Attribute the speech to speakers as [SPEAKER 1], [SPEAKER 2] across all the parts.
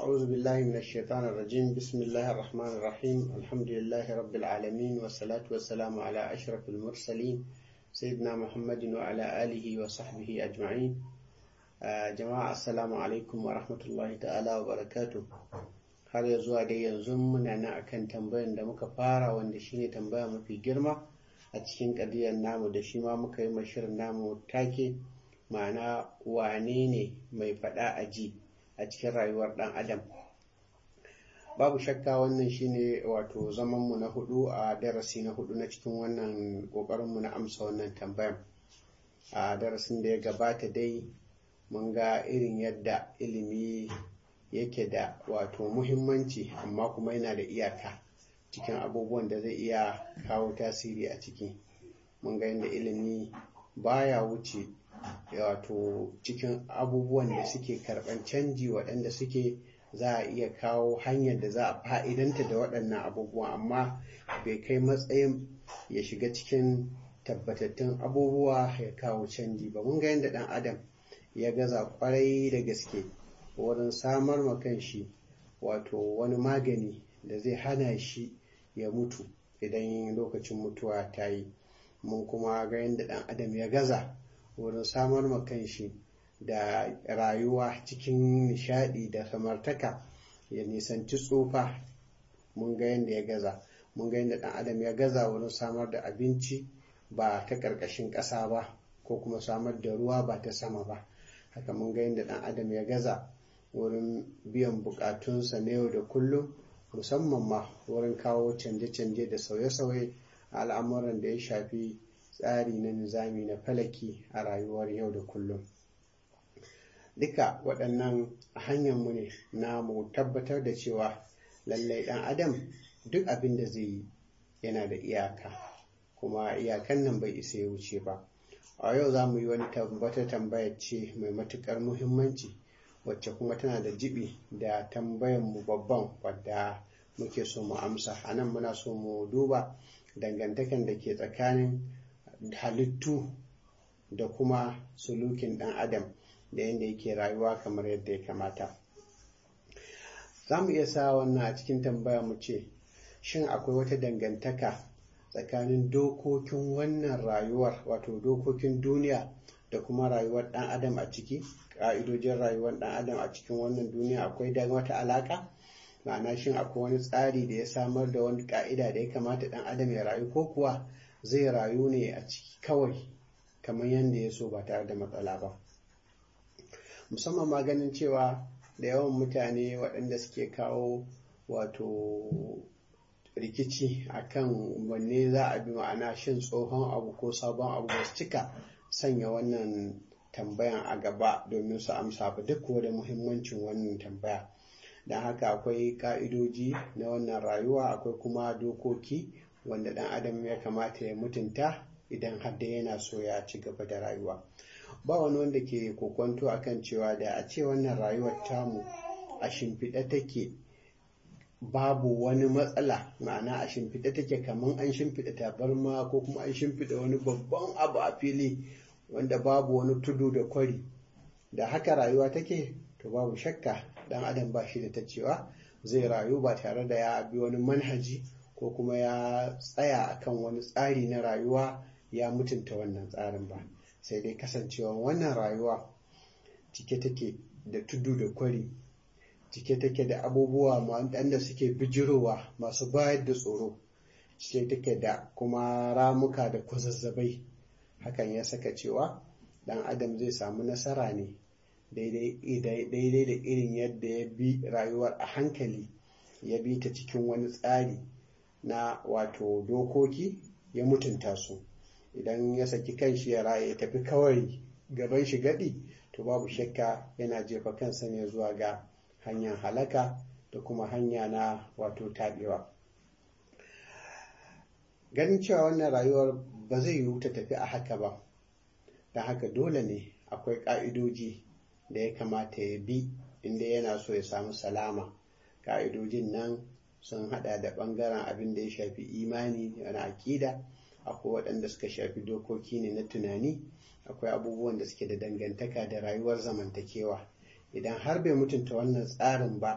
[SPEAKER 1] أعوذ بالله من الشيطان الرجيم بسم الله الرحمن الرحيم الحمد لله رب العالمين والصلاة والسلام على أشرف المرسلين سيدنا محمد وعلى آله وصحبه أجمعين آه جماعة السلام عليكم ورحمة الله تعالى وبركاته har ya zuwa dai yanzu muna nan akan tambayan da muka fara wanda shine tambaya mafi girma a cikin ƙadiyar namu da shi ma muka yi mashirin namu take ma'ana wane ne mai faɗa a ji a cikin rayuwar ɗan adam babu shakka wannan shine wato zamanmu na hudu a darasi na hudu na cikin wannan ƙoƙarinmu na amsa wannan tambayan a darasin da ya gabata dai mun ga irin yadda ilimi yake da wato muhimmanci amma kuma yana da iyaka cikin abubuwan da zai iya kawo tasiri a ciki mun ga yadda ilimi baya wuce wato cikin abubuwan da suke karɓan canji waɗanda suke za a iya kawo hanyar da za a fa'idanta da waɗannan abubuwa amma bai kai matsayin ya shiga cikin tabbatattun abubuwa ya kawo canji ba mun ga yadda ɗan adam ya gaza kwarai da gaske wurin samar ma shi wato wani magani da zai hana shi ya mutu idan lokacin mutuwa ta yi mun kuma ga yadda ɗan adam ya gaza wurin samar ma shi da rayuwa cikin nishadi da samartaka ya nisanci tsufa mun ga yadda ya gaza mun ga yadda ɗan adam ya gaza wurin samar da abinci ba ta ƙarƙashin ƙasa ba ko kuma samar da ruwa ba ta sama ba haka mun ga yadda ɗan adam ya gaza wurin biyan bukatunsa na yau da kullum musamman ma wurin kawo canje-canje da sauye-sauye a al'amuran da ya shafi tsari na nizami na falaki a rayuwar yau da kullum duka waɗannan hanyarmu ne na mu tabbatar da cewa lallai ɗan adam duk abin da zai yi yana da iyaka kuma iyakan nan bai isa ya wuce ba a yau za mu yi wani wata tambaya ce mai matuƙar muhimmanci wacce kuma tana da jibi da tambayan mu babban wadda muke so mu amsa a nan muna so mu duba dangantakan da ke tsakanin halittu da kuma sulukin ɗan adam da yadda yake rayuwa kamar yadda ya kamata za mu iya sa wannan a cikin tambaya mu ce shin akwai wata dangantaka tsakanin dokokin wannan rayuwar wato dokokin duniya da kuma rayuwar ɗan adam a ciki ƙa'idojin rayuwar ɗan adam a cikin wannan duniya akwai da wata alaƙa ma'ana shin akwai wani tsari da ya samar da wani ƙa'ida da ya kamata ɗan adam ya rayu ko kuwa zai rayu ne a ciki kawai kamar yadda ya so ba tare da matsala ba musamman ma ganin cewa da yawan mutane waɗanda suke kawo wato rikici akan wanne za a bi ma'ana shin tsohon abu ko sabon abu ba su cika sanya wannan tambayan a gaba domin su amsa ba duk da muhimmancin wannan tambaya don haka akwai ka'idoji na wannan rayuwa akwai kuma dokoki wanda ɗan adam ya kamata ya mutunta idan har da yana so ya ci gaba da rayuwa ba wani wanda ke kokwanto akan cewa da a ce wannan rayuwar tamu a shimfiɗe take babu wani matsala ma'ana a shimfiɗe take kamar an shimfiɗa tabarma ko kuma an shimfiɗa wani babban abu a fili wanda babu wani tudu da kwari da haka rayuwa take to babu shakka dan adam ba shi da ta cewa zai rayu ba tare da ya bi wani manhaji ko kuma ya tsaya akan wani tsari na rayuwa ya mutunta wannan tsarin ba sai dai kasancewa wannan rayuwa cike take da tudu da kwari cike take da abubuwa waɗanda suke bijirowa masu bayar da tsoro cike take da kuma ramuka da kwazazzabai hakan ya saka cewa ɗan adam zai samu nasara ne daidai da irin yadda ya bi rayuwar a hankali ya bi ta cikin wani tsari na wato dokoki ya mutunta su idan ya saki kanshi ya raye ya tafi kawai gaban shi gadi to babu shakka yana jefa kansa ne zuwa ga hanyar halaka da kuma hanya na wato taɓewa ganin cewa wannan rayuwar ba zai yiwu ta tafi a haka ba don haka dole ne akwai ƙa'idoji da ya kamata ya bi inda yana so ya samu salama ƙa'idojin nan sun hada da ɓangaren abin da ya shafi imani na aƙida akwai waɗanda suka shafi dokoki ne na tunani akwai abubuwan da suke da dangantaka da rayuwar zamantakewa idan har bai mutunta wannan tsarin ba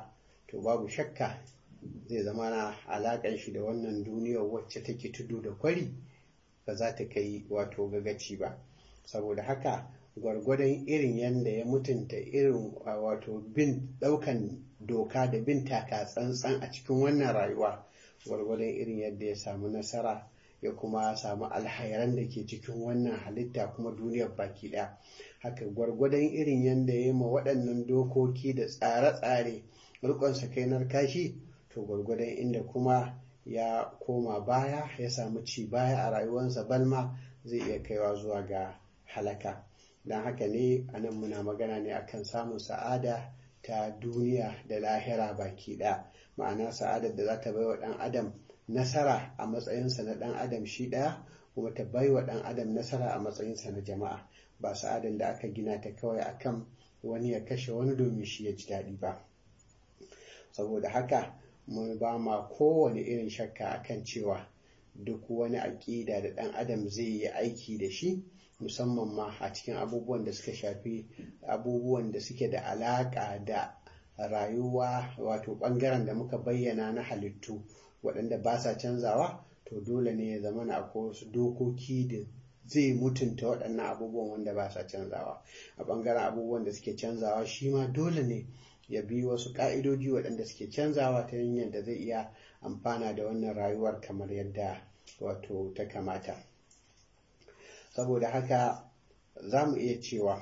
[SPEAKER 1] to babu shakka zai zama na alaƙar shi da wannan duniyar wacce take tudu da kwari ba za ta kai wato gagaci ba saboda haka gwargwadon irin yadda ya mutunta irin wato bin ɗaukan doka da bin taka tsantsan a cikin wannan rayuwa gwargwadon irin yadda ya samu nasara ya kuma samu alhairan da ke cikin wannan halitta kuma duniyar baki ɗaya haka gwargwadon irin yadda ya ma waɗannan dokoki da tsare-tsare rikon sakainar kashi to gwargwadon inda kuma ya koma baya ya samu ci baya a rayuwarsa balma zai iya kaiwa zuwa ga halaka don haka ne a nan muna magana ne akan samun sa'ada ta duniya da lahira baki ɗaya ma'ana sa'adar da za ta bai wa ɗan adam nasara a matsayinsa na ɗan adam shi ɗaya kuma ta bai wa ɗan adam nasara a matsayinsa na jama'a ba sa'adar da aka gina ta kawai akan wani ya kashe wani domin shi ya ji daɗi ba saboda haka mun ba ma kowane irin shakka akan cewa duk wani aƙida da ɗan adam zai yi aiki da shi musamman ma a cikin abubuwan da suka shafi abubuwan da suke da alaƙa da rayuwa wato ɓangaren da muka bayyana na halittu waɗanda ba sa canzawa to dole ne ya zama na akwai wasu dokoki da zai mutunta waɗannan abubuwan wanda ba sa canzawa a ɓangaren abubuwan da suke canzawa shi ma dole ne ya bi wasu ƙa'idoji waɗanda suke canzawa ta hanyar da zai iya amfana da wannan rayuwar kamar yadda wato ta kamata saboda haka za mu iya cewa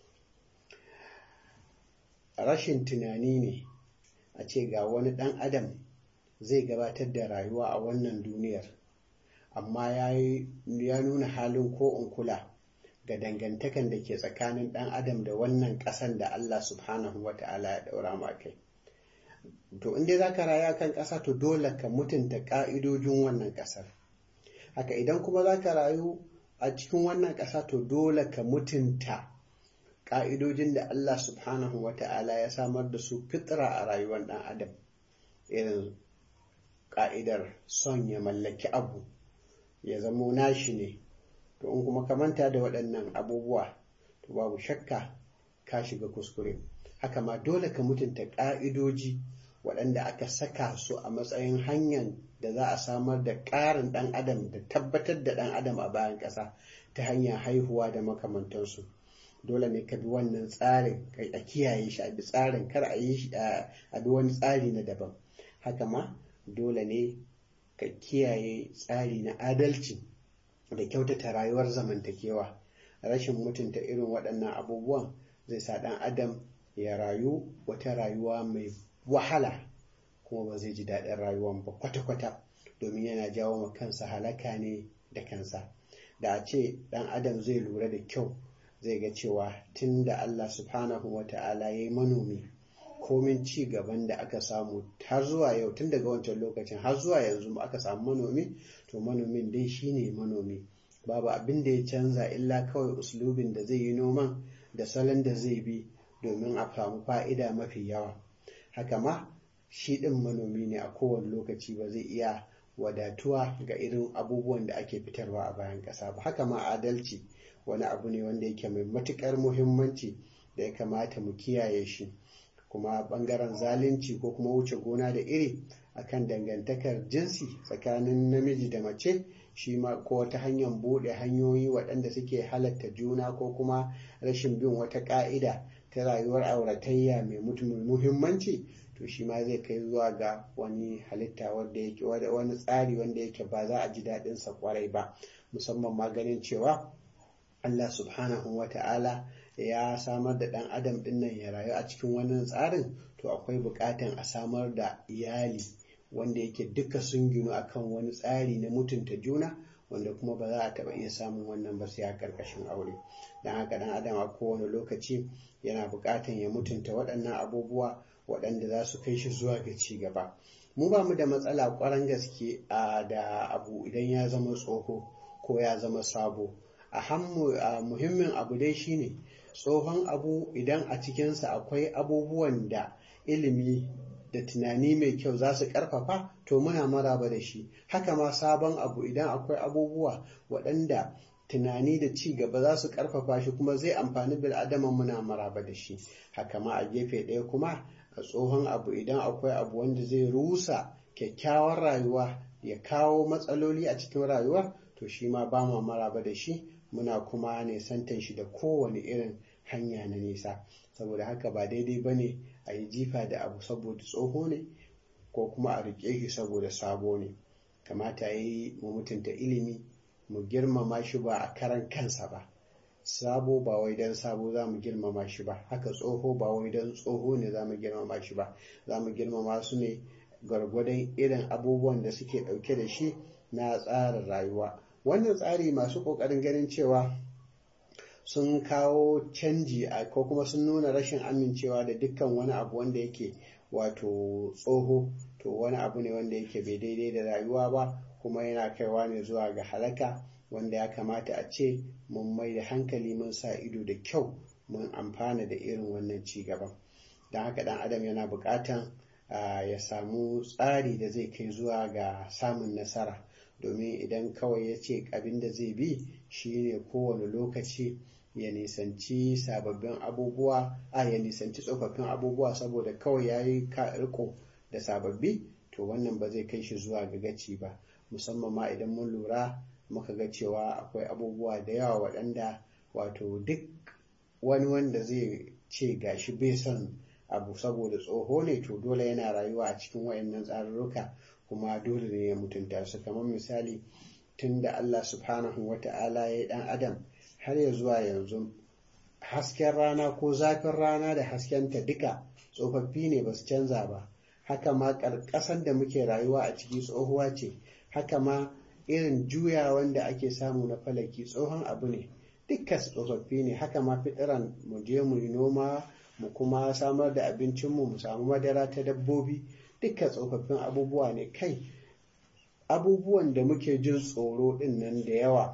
[SPEAKER 1] rashin tunani ne a ce ga wani ɗan adam zai gabatar da rayuwa a wannan duniyar amma ya nuna halin ko in kula ga dangantakan da ke tsakanin ɗan adam da wannan ƙasan da Allah subhanahu wa ta'ala ya ɗaura ma kai to in dai za ka raya kan ƙasa to dole ka mutunta ƙa'idojin wannan ƙasar haka idan kuma za ka rayu a cikin wannan ƙasa to dole ka mutunta ƙa'idojin da Allah subhanahu wa ta'ala ya samar da su fitra a rayuwar ɗan adam irin ƙa'idar son ya mallaki abu ya zamo nashi ne to in kuma ka manta da waɗannan abubuwa to babu shakka ka shiga kuskure haka ma dole ka mutunta ƙa'idoji waɗanda aka saka su a matsayin hanyar da za a samar da ƙarin ɗan adam da tabbatar da ɗan adam a bayan ƙasa ta hanyar haihuwa da makamantansu dole ne ka bi wannan tsarin a kiyaye shi a bi tsarin kar a yi a bi wani tsari na daban haka ma dole ne ka kiyaye tsari na adalci da kyautata rayuwar zamantakewa rashin mutunta irin waɗannan abubuwan zai sa ɗan adam ya rayu wata rayuwa mai wahala kuma ba zai ji daɗin rayuwan ba kwata-kwata domin yana jawo ma kansa halaka ne da kansa da a ce ɗan adam zai lura da kyau zai ga cewa tun da Allah subhanahu wa ta'ala ya yi manomi komin ci gaban da aka samu har zuwa yau tun daga wancan lokacin har zuwa yanzu aka samu manomi to manomin dai shine manomi babu abin da ya canza illa kawai uslubin da zai yi noman da salon da zai bi domin a samu fa'ida mafi yawa haka ma shi ɗin manomi ne a kowane lokaci ba zai iya wadatuwa ga irin abubuwan da ake fitarwa a bayan ƙasa ba haka ma adalci wani abu ne wanda yake mai matuƙar muhimmanci da ya kamata mu kiyaye shi kuma ɓangaren zalunci ko kuma wuce gona da iri akan dangantakar jinsi tsakanin namiji da mace shi ma ko wata hanyar buɗe hanyoyi waɗanda suke halatta juna ko kuma rashin bin wata ƙa'ida ta rayuwar auratayya mai muhimmanci to shi ma zai kai zuwa ga wani halitta wanda yake wani tsari wanda yake ba za a ji daɗin sa kwarai ba musamman ma ganin cewa Allah subhanahu wa ta'ala ya samar da ɗan adam ɗin nan ya rayu a cikin wannan tsarin to akwai buƙatan a samar da iyali wanda yake duka sun ginu akan wani tsari na mutunta juna wanda kuma ba za a taɓa iya samun wannan ba sai a ƙarƙashin aure don haka ɗan adam a kowane lokaci yana buƙatan ya mutunta waɗannan abubuwa waɗanda za su kai shi zuwa ga ci gaba mu ba mu da matsala ƙwarar gaske da abu idan ya zama tsoho ko ya zama sabo a muhimmin abu dai shine tsohon abu idan a cikinsa akwai abubuwan da ilimi da tunani mai kyau za su karfafa to muna maraba da shi haka ma sabon abu idan akwai abubuwa waɗanda tunani da ci gaba za su karfafa shi kuma zai amfani bil adama muna maraba da shi haka ma a gefe ɗaya kuma a tsohon abu idan akwai abu wanda zai rusa kyakkyawar rayuwa ya kawo matsaloli a cikin rayuwa to shi ma ba ma maraba da shi muna kuma nisantan shi da kowane irin hanya na nisa saboda haka ba daidai ba ne a yi jifa da abu saboda tsoho ne ko kuma a riƙe shi saboda sabo ne kamata ya yi mu mutunta ilimi mu girmama shi ba a karan kansa ba sabo ba wai don sabo za mu girmama shi ba haka tsoho ba wai don tsoho ne za mu girmama shi ba za mu girmama su ne gwargwadon irin abubuwan da suke ɗauke da shi na tsarin rayuwa wannan tsari masu ƙoƙarin ganin cewa sun kawo canji a ko kuma sun nuna rashin amincewa da dukkan wani abu wanda yake wato tsoho to wani abu ne wanda yake bai daidai da rayuwa ba kuma yana kaiwa ne zuwa ga halaka wanda ya kamata a ce mun mai da hankali mun sa ido da kyau mun amfana da irin wannan ci gaban don haka dan adam yana buƙatan ya samu tsari da zai kai zuwa ga samun nasara domin idan kawai ya ce abin da zai bi shine kowane lokaci ya nisanci sababbin abubuwa a ya nisanci tsofaffin abubuwa saboda kawai ya yi riko da sababbi to wannan ba zai kai shi zuwa ga gaci ba musamman ma idan mun lura muka ga cewa akwai abubuwa da yawa waɗanda wato duk wani wanda zai ce gashi bai son abu saboda tsoho ne to dole yana rayuwa a cikin wayannan tsarurruka kuma dole ne ya mutunta su kamar misali tun da Allah subhanahu wa ta'ala ya yi ɗan adam har ya zuwa yanzu hasken rana ko zafin rana da haskenta duka tsofaffi ne ba su canza ba haka ma ƙarƙasan da muke rayuwa a ciki tsohuwa ce haka ma irin juya wanda ake samu na falaki tsohon abu ne dukkan tsofaffi ne haka ma fitiran mu je mu yi noma mu kuma samar da abincinmu mu samu madara ta dabbobi dukkan tsofaffin abubuwa ne kai abubuwan da muke jin tsoro din nan da yawa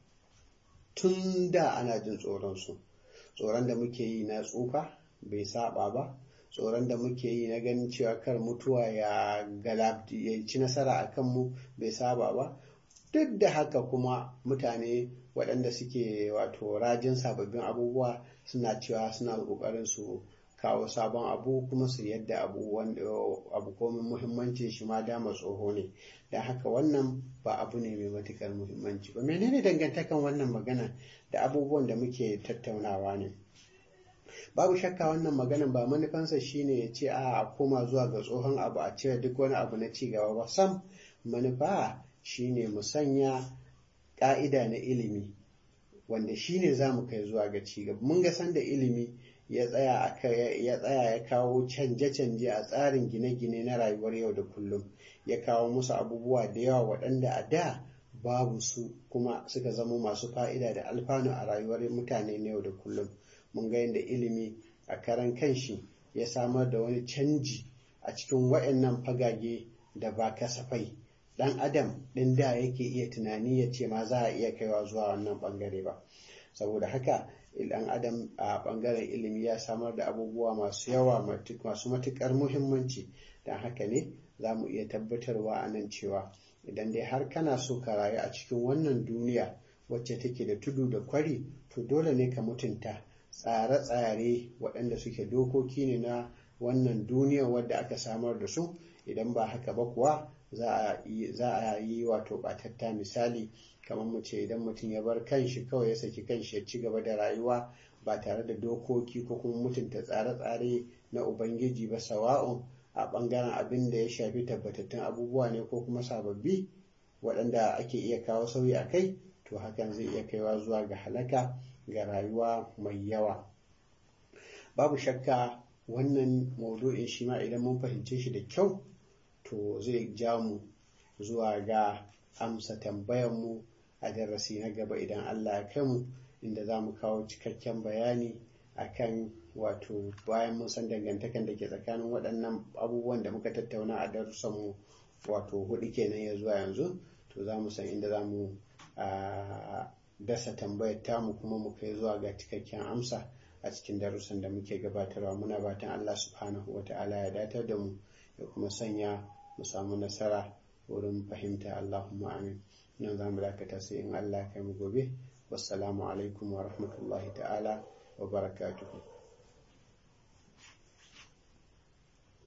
[SPEAKER 1] tun da ana jin tsoronsu tsoron da muke yi na tsufa bai saba ba tsoron da muke yi na ganin cewa kar mutuwa ya galabti ya ci nasara a kanmu bai saba ba duk da haka kuma mutane waɗanda suke wato rajin sababbin abubuwa suna cewa suna ƙoƙarin su kawo sabon abu kuma su yadda abu abu komin muhimmancin shi ma dama tsoho ne da haka wannan ba abu ne mai matukar muhimmanci ba menene dangantakan wannan magana da abubuwan da muke tattaunawa ne babu shakka wannan maganan ba manufansa shine ya ce a koma zuwa ga tsohon abu a cire duk wani abu na cigaba ba sam manufa shine mu sanya ƙa'ida na ilimi wanda shine za mu kai zuwa ga cigaba mun ga sanda ilimi ya tsaya ya tsaya ya kawo canje-canje a tsarin gine-gine na rayuwar yau da kullum ya kawo musu abubuwa da yawa waɗanda a da babu su kuma suka zama masu fa'ida da alfanu a rayuwar mutane na yau da kullum mun ga yadda ilimi a karan kanshi ya samar da wani canji a cikin waɗannan fagage da ba kasafai ɗan adam ɗin da yake iya tunani ya ce ma za a iya kaiwa zuwa wannan ɓangare ba saboda haka ɗan adam a ɓangaren ilimi ya samar da abubuwa masu yawa masu matuƙar muhimmanci don haka ne za mu iya tabbatarwa a nan cewa idan dai har kana so ka rayu a cikin wannan duniya wacce take da tudu da kwari to dole ne ka mutunta tsare-tsare waɗanda suke dokoki ne na wannan duniya wadda aka samar da su idan ba haka ba kuwa za a yi wato ɓatatta misali kamar mu ce idan mutum ya bar kanshi kawai ya saki kanshi ya ci gaba da rayuwa ba tare da dokoki ko kuma mutunta tsare-tsare na ubangiji ba sawa'un a ɓangaren abin da ya shafi tabbatattun abubuwa ne ko kuma sababbi waɗanda ake iya kawo sauyi a kai to hakan zai iya kaiwa zuwa ga halaka ga rayuwa mai yawa babu shakka wannan maudu'in shi ma idan mun fahimce shi da kyau to zai ja mu zuwa ga amsa tambayanmu a darasi na gaba idan Allah ya kai mu inda za mu kawo cikakken bayani akan wato bayan mun san dangantakan da ke tsakanin waɗannan abubuwan da muka tattauna a darussanmu wato hudu kenan ya zuwa yanzu to za mu san inda za mu dasa tambayar tamu kuma mu kai zuwa ga cikakken amsa a cikin darussan da muke gabatarwa muna batan Allah subhanahu wa ta'ala ya datar da mu ya kuma sanya mu samu nasara wurin fahimta Allahumma amin nan za mu dakata sai in Allah ya kai mu gobe wassalamu alaikum wa rahmatullahi ta'ala wa barakatuhu